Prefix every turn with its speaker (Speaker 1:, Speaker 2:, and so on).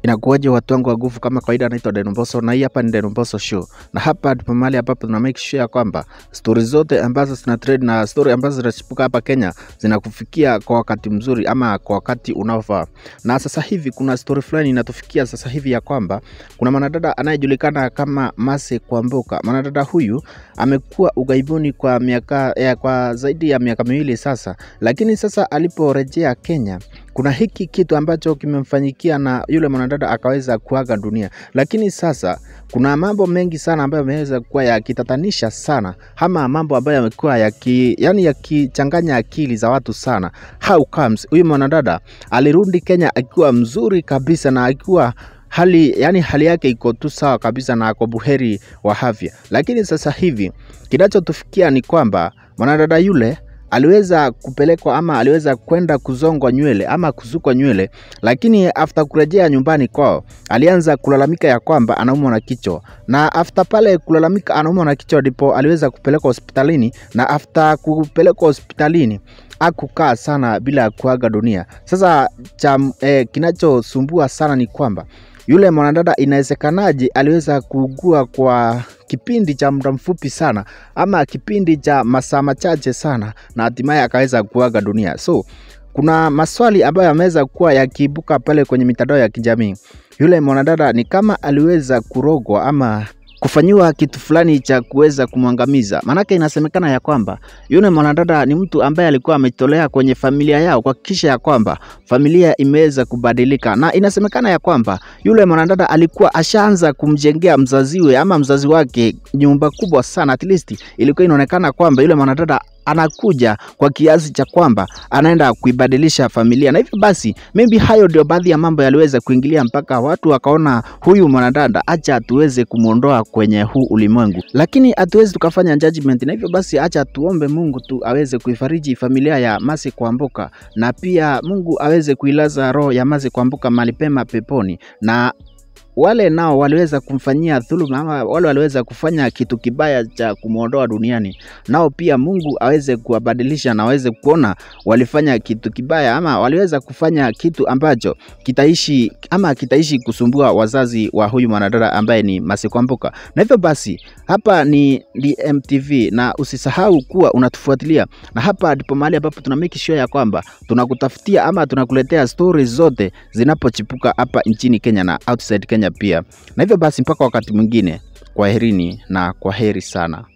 Speaker 1: Inakuwaje watu wangu wa nguvu, kama kawaida, naitwa Denomboso na hii hapa ni Denomboso Show, na hapa ndipo mahali ambapo tuna make sure ya kwamba stori zote ambazo zina trend na stori ambazo zinachipuka hapa Kenya zinakufikia kwa wakati mzuri ama kwa wakati unaofaa. Na sasa hivi kuna stori fulani inatufikia sasa hivi ya kwamba kuna mwanadada anayejulikana kama Mercy Kwamboka. Mwanadada huyu amekuwa ughaibuni kwa miaka eh, kwa zaidi ya miaka miwili sasa, lakini sasa aliporejea Kenya kuna hiki kitu ambacho kimemfanyikia na yule mwanadada akaweza kuaga dunia. Lakini sasa kuna mambo mengi sana ambayo yameweza kuwa yakitatanisha sana, ama mambo ambayo yamekuwa yaki, yani yakichanganya akili za watu sana. How comes huyu mwanadada alirudi Kenya akiwa mzuri kabisa na akiwa hali yani hali yake iko tu sawa kabisa na ako buheri wa afya, lakini sasa hivi kinachotufikia ni kwamba mwanadada yule aliweza kupelekwa ama aliweza kwenda kuzongwa nywele ama kusukwa nywele, lakini after kurejea nyumbani kwao alianza kulalamika ya kwamba anaumwa na kichwa, na after pale kulalamika anaumwa na kichwa ndipo aliweza kupelekwa hospitalini, na after kupelekwa hospitalini akukaa sana bila kuaga dunia. Sasa cha eh, kinachosumbua sana ni kwamba yule mwanadada inawezekanaje aliweza kuugua kwa kipindi cha muda mfupi sana ama kipindi cha masaa machache sana na hatimaye akaweza kuaga dunia. So kuna maswali ambayo yameweza kuwa yakiibuka pale kwenye mitandao ya kijamii. Yule mwanadada ni kama aliweza kurogwa ama kufanyiwa kitu fulani cha kuweza kumwangamiza. Maanake inasemekana ya kwamba yule mwanadada ni mtu ambaye alikuwa ametolea kwenye familia yao kuhakikisha ya kwamba familia imeweza kubadilika, na inasemekana ya kwamba yule mwanadada alikuwa ashaanza kumjengea mzaziwe ama mzazi wake nyumba kubwa sana. At least ilikuwa inaonekana kwamba yule mwanadada anakuja kwa kiasi cha kwamba anaenda kuibadilisha familia, na hivyo basi maybe hayo ndio baadhi ya mambo yaliweza kuingilia mpaka watu wakaona huyu mwanadada, acha tuweze kumwondoa kwenye huu ulimwengu, lakini hatuwezi tukafanya judgment, na hivyo basi acha tuombe Mungu tu aweze kuifariji familia ya Mercy Kwamboka, na pia Mungu aweze kuilaza roho ya Mercy Kwamboka mahali pema peponi na wale nao waliweza kumfanyia dhuluma ama wale waliweza kufanya kitu kibaya cha kumwondoa duniani, nao pia Mungu aweze kuwabadilisha na aweze kuona walifanya kitu kibaya ama waliweza kufanya kitu ambacho kitaishi ama kitaishi kusumbua wazazi wa huyu mwanadada ambaye ni Mercy Kwamboka. Na hivyo basi, hapa ni DMTV na usisahau kuwa unatufuatilia, na hapa ndipo mahali ambapo tuna make sure ya kwamba tunakutafutia ama tunakuletea stories zote zinapochipuka hapa nchini Kenya na outside Kenya pia. Na hivyo basi mpaka wakati mwingine, kwaherini na kwaheri sana.